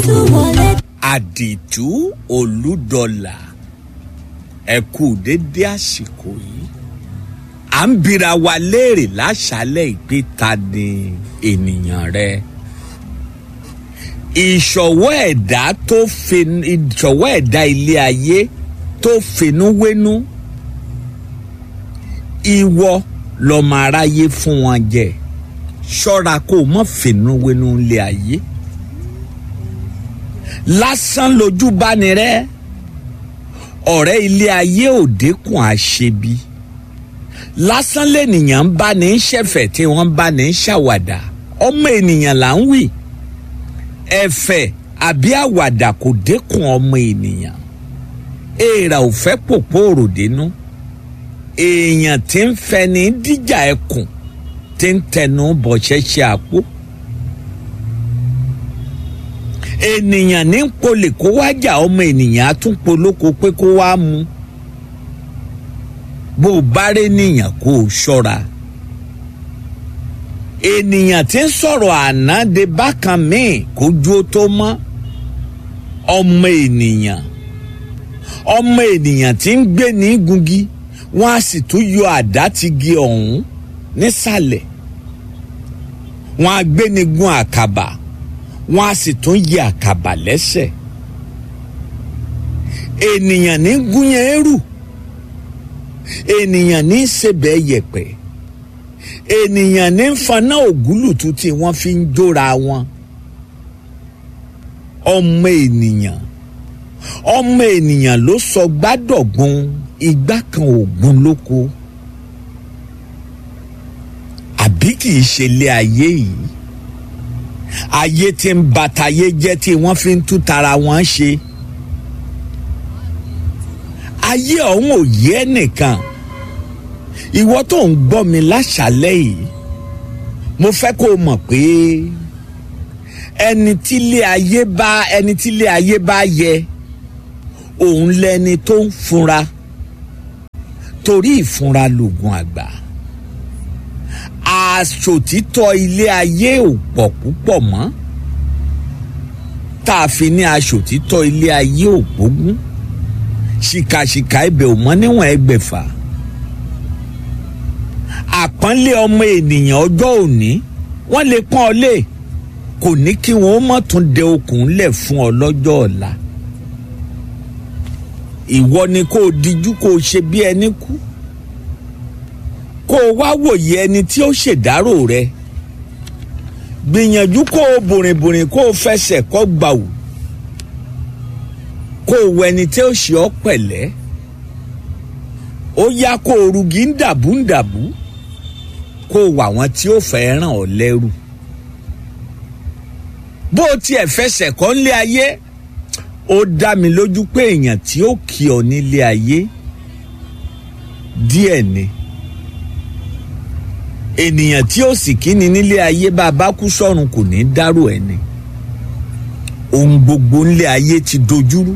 tún wọlé. àdìtú olúdọlà ẹ kú dédé àsìkò yìí à ń bira wa léèrè láṣálẹ̀ ìpè ta ni ènìyàn rẹ ìṣọwọ́ ẹ̀dá tó fin ìṣọwọ́ ẹ̀dá ilé ayé tó finúwénú ìwọ lọmọ aráyé fún wọn jẹ ṣọ́ra kó o mọ̀ finúwénú ilé ayé lásán lójú bá ní rẹ ọ̀rẹ́ ilé ayé ò dínkùn àṣebi lásán lènìyàn ń bá ní ṣẹ̀fẹ̀ tí wọ́n bá ní ṣàwàdà ọmọ ènìyàn là ń wì ẹ̀fẹ̀ àbí àwàdà kò dínkùn ọmọ ènìyàn èèrà ò fẹ́ pòpò òròdínú èèyàn tí ń fẹni díjà ẹkùn tí ń tẹnu bọ̀ṣẹ́ṣẹ́ àpò ènìyàn ní polè kó wá jà ọmọ ènìyàn á tún polóko pé kó wá mu bó o bá rí nìyàn kó o ṣọ́ra ènìyàn tí ń sọ̀rọ̀ àná de bákan míì kójú ó tó mọ́ ọmọ ènìyàn ọmọ ènìyàn tí ń gbé ní gungi wọ́n á sì tún yọ àdá ti gi ọ̀hún nísàlẹ̀ wọ́n á gbé ní gun àkàbà wọ́n á sì tún yẹ àkàbà lẹ́sẹ̀ ènìyàn ní gúnyán ẹrù ènìyàn ní sebẹ̀ yẹ̀pẹ̀ ènìyàn ní faná ògúlùtù tí wọ́n fi ń jóra wọn ọmọ ènìyàn ọmọ ènìyàn ló sọ gbádọ̀gbọ́n igbá kan ògùn lóko àbí kì í ṣe ilé ayé yìí ayé tí ń bàtàyé jẹ́ tí wọ́n fi ń tú tara wọn ṣe ayé ọ̀hún ò yé ẹnìkan ìwọ tó ń gbọ́ mi láṣálẹ́ yìí mo fẹ́ kó o mọ̀ pé ẹni tílé ayé bá ẹni tílé ayé bá yẹ òun lẹni tó ń funra torí ìfunra lògùn àgbà aṣòtítọ́ ilé ayé ò pọ̀ púpọ̀ mọ́ tá a fi ní aṣòtítọ́ ilé ayé ò gbógun ṣìkàṣìkà ibẹ̀ ò mọ́ níwọ̀n ẹgbẹ̀fà àpọ́nlé ọmọ ènìyàn ọjọ́ òní wọ́n lè pọ́n ọ lé kò ní kí wọ́n mọ̀ tún dẹ okùn lẹ̀ fún ọ lọ́jọ́ ọ̀la ìwọ ni kó o dijú kó o ṣe bí ẹni kú kó o wá wòye ẹni tí ó ṣèdárò rẹ gbìyànjú kó o bòrìnbòrìn kó o fẹsẹ̀ kọ́ gbàù kó o wọ ẹni tí ó ṣe ọ́ pẹ̀lẹ́ ó yá kó o rugi ń dàbú ń dàbú kó o wà wọn tí ó fẹ́ ràn ọ́ lẹ́rù bó o tiẹ̀ fẹsẹ̀ kọ́ nílé ayé ó dá mi lójú pé èèyàn tí ó kí ọ nílé ayé díẹ̀ ni ènìyàn tí ó sì kíni nílé ayé bá a bá kú sọ́run kò ní dárò ẹni ohun gbogbo nílé ayé ti dojúrú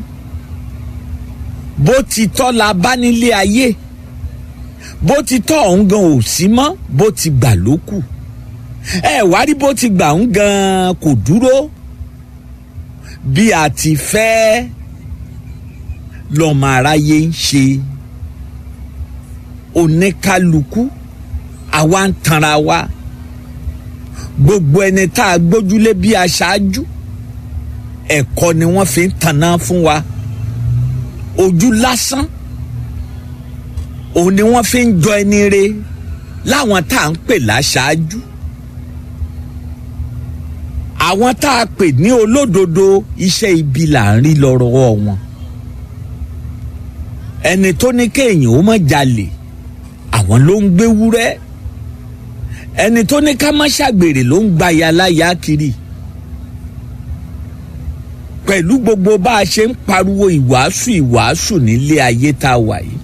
bó ti tọ́ la bá nílé ayé bó ti tọ́ ọ̀hún gan ò sí mọ́ bó ti gbà ló kù ẹ wá rí bó ti gbà ń gan kò dúró bí a ti fẹ́ lọ́mọ aráyé ń ṣe oníkálukú àwa ń tanra wa gbogbo ẹni tá a gbójúlé bí aṣáájú ẹ̀kọ́ ni wọ́n fi ń tanná fún wa ojú lásán òun ni wọ́n fi ń jọ ẹni re láwọn tá à ń pè láṣáájú àwọn tá a pè ní olódodo iṣẹ́ ibi là ń rí lọ́rọ̀ wọn ẹni tó ní kéèyàn ó má jalè àwọn ló ń gbé wúrẹ́ ẹni tó ní ká má ṣàgbèrè ló ń gba yaláya kiri pẹ̀lú gbogbo bá a ṣe ń pariwo ìwàásù ìwàásù nílé ayé tá a wà yìí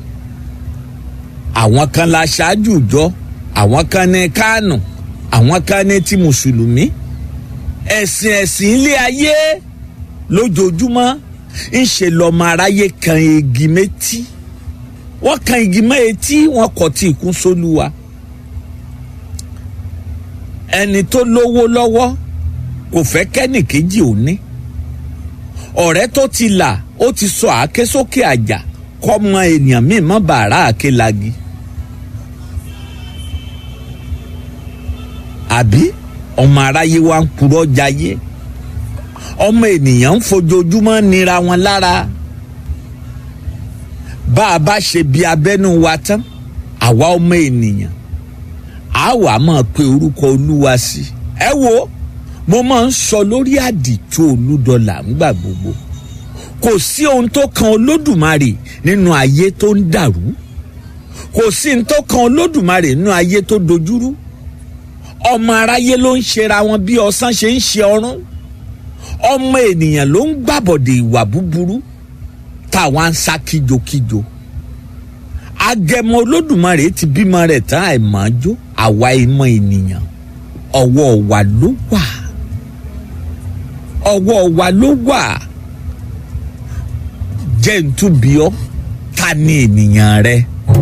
àwọn kan la ṣáájú ìjọ àwọn kan ní kánù àwọn kan ní ti mùsùlùmí ẹ̀sìn ẹ̀sìn ilé ayé lójoojúmọ́ ń ṣe lọ́mọ aráyé kan igi méjì wọ́n kan igi mọ́ etí wọ́n kọ̀ tí ìkún sólúwa ẹni tó lówó lọ́wọ́ kò fẹ́ kẹ́nìkejì ò ní ọ̀rẹ́ tó ti là ó ti sọ àáké sókè àjà kọ́mọ ènìyàn míì mọ́ bàárà àáké lagi. àbí ọmọ aráyé wa ń purọ́ jayé ọmọ ènìyàn ń fojoojúmọ́ nira wọn lára bá a bá ṣe bí abẹ́nú wa tán àwa ọmọ ènìyàn á wàá máa pe orúkọ olúwa sí ẹ wo mo máa ń sọ lórí àdìtú olúdọlà ńgbà gbogbo kò sí ohun tó kan olódùmarè nínú ayé tó ń dàrú kò sí ohun tó kan olódùmarè nínú ayé tó dojúrú ọmọ aráyé ló ń ṣera wọn bí ọsán ṣe ń ṣe ọrún ọmọ ènìyàn ló ń gbàbọ̀dè ìwà búburú táwa ń sá kíjokíjo agẹmọ olódùmarè ti bímọ rẹ̀ tán àìmọ́jó àwa ìmọ̀ ènìyàn ọwọ́ wa ló wà ọwọ́ wa ló wà jẹ́ ntúbíọ́ ta ni ènìyàn rẹ.